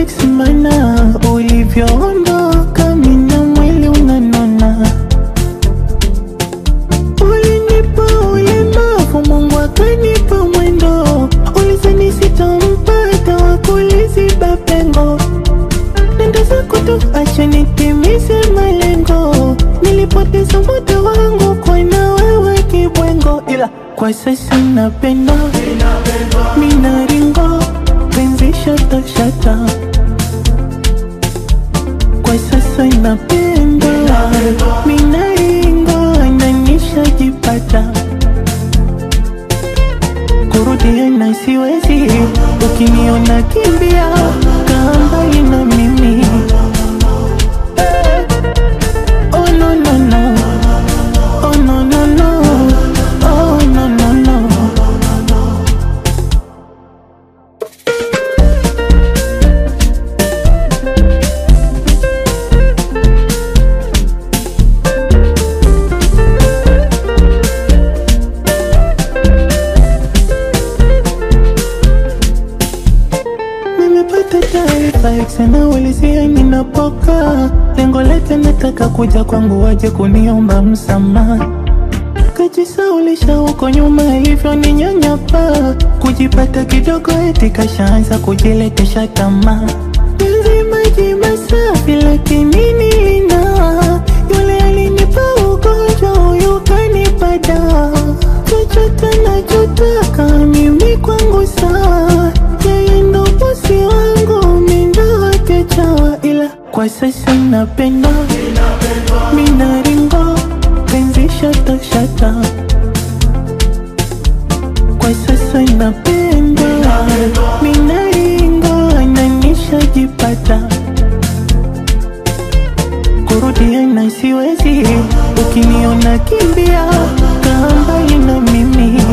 ex mana ulivyoondoka mina mwili unanona ulinipa ulemavu mungu akanipa mwendo ulizani sitampata wakuliziba pengo nenda zako tu acha nitimize malengo nilipoteza muda wangu kwa na wewe kibwengo ila kwa sasa napenda minaringo penzi shata shata kwa sasa napenda minaringo nanishajipata kurudiana siwezi ukiniona kimbia kaa mbali na mimi Oh no no no Oh no no no Oh no no no Nimepata taarifa sana ulizia ninapoka lengo lake nataka kuja kwangu waje kuniomba msamaha kajisaulisha huko nyuma ilivyo ni nyanyapa kujipata kidogo eti kashaanza kujiletesha tamaa Penzi maji masafi lakini nilina yule alinipa ugonjwa huyu kanipa dawa chochote nachotaka mimi kwangu sawa yeye ndo bosi wangu mindo wake chawa ila kwa sasa napenda minaringo penzi shata shata kwa sasa napenda minaringo ananishajipata kurudiana siwezi ukiniona kimbia kaa mbali na mimi